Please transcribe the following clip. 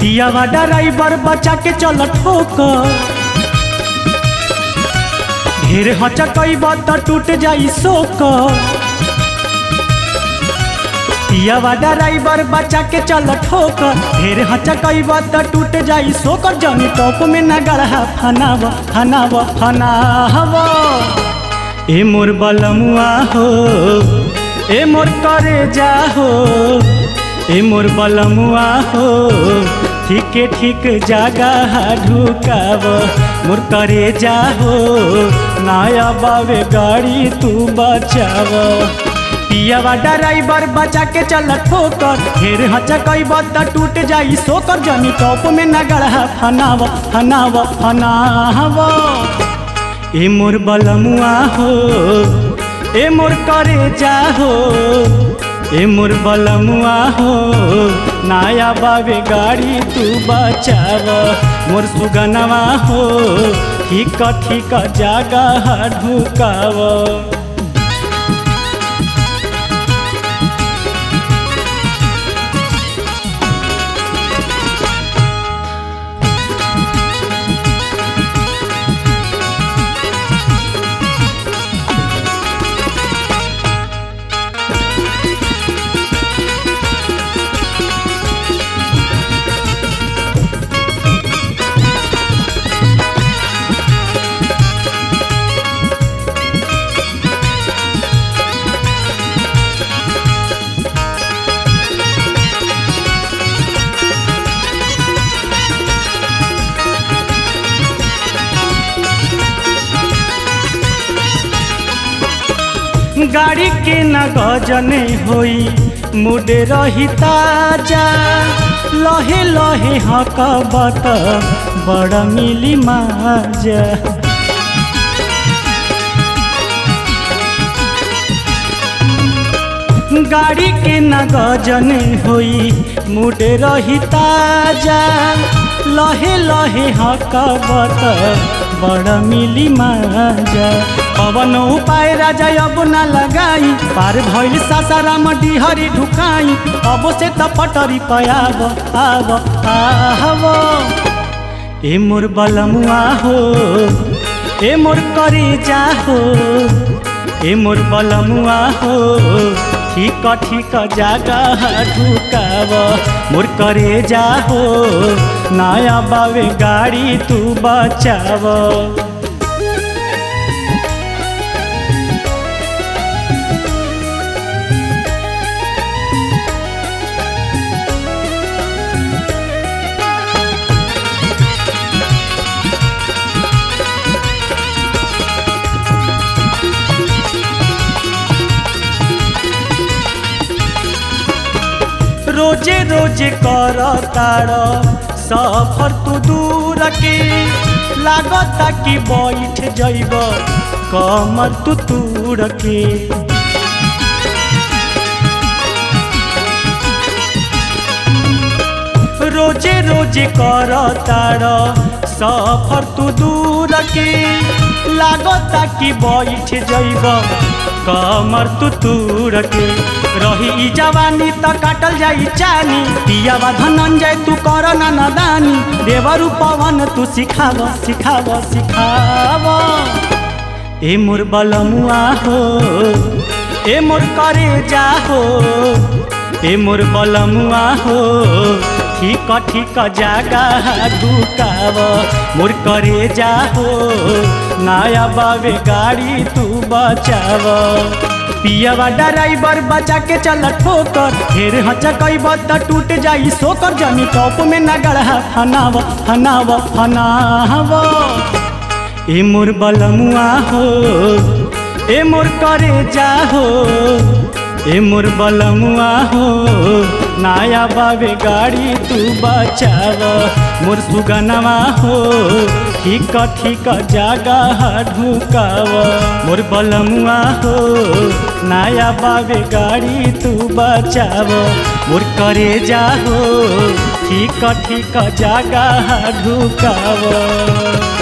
पियावा ड्राइवर बचा के चल ठोकर ढेर हचकैब त टूट जाई सोकर पियावा ड्राइवर बचा के चल ठोकर ढेर हचकैब त टूट जाई सोकर जनी टॉप में न गढ़ा फनाव फनाव फनाव ए मोर बलमुआ हो ए मोर करे जा हो ए मोर बलमुआ हो ठीके ठीक जगह ढुकाव मोर करे जा हो नया बावे गाड़ी तू बचाव पियावा ड्राइवर बचा के चल ठोकर ढेर हचकैब त टूट जाई सोकर जनी टॉप में न गढ़ा फनाव फनाव फनाव ए मोर बलमुआ हो ए मोर करे जा हो ए मोर बलमुआ हो नया बाबे गाड़ी तू बचाव मोर सुगनवा हो ठीक ठीक जगह ढुकाव गाड़ी के न गजने होई मुडे रही ताजा लहे लहे हकबत बड़ मिली माजा गाड़ी के न गजने होई मुडे रही ताजा लहे लहे हकबत बड़ मिली माजा पवन उपाय राजा अब न लगाई पार भइल सासाराम डिहरी ढुकाई अब से त पटरी पयाब आब आव ए मोर बलमुआ हो ए मोर करे जा हो ए मोर बलमुआ हो ठीक ठीक जगह ढुकाव मोर करे जा हो नया बावे गाड़ी तू बचाव रोजे रोजे कर तार सफर तू दूर के लागता कि बैठ जइब कमर तू तूर के रोजे रोजे कर तार सफर तू दूर के लागता कि बैठ जइब कमर तू तूर के रही ई जवानी त काटल जाई चानी पियावा धनंजय तू कर ना नदानी देवरु पवन तू सिखाव सिखाव सिखाव ए मोर बलमुआ हो ए मोर करे जा हो ए मोर बलमुआ हो ठीक ठीक जगह ढुकाव मोर करे जा हो नया बाबे गाड़ी तू बचाव पियावा ड्राइवर बचा के चल ठोकर ढेर हचकैब त टूट जाई सोकर जनी टॉप में न गढ़ा फनाव फनाव फनाव ए मोर बलमुआ हो ए मोर करे जा हो ए मोर बलमुआ हो नया बाबे गाड़ी तू बचाव मोर सुगनवा हो ठीक ठीक जगह ढुकाव मोर बलमुआ हो नया बाबे गाड़ी तू बचाव मोर करे जा हो ठीक ठीक जगह ढुकाव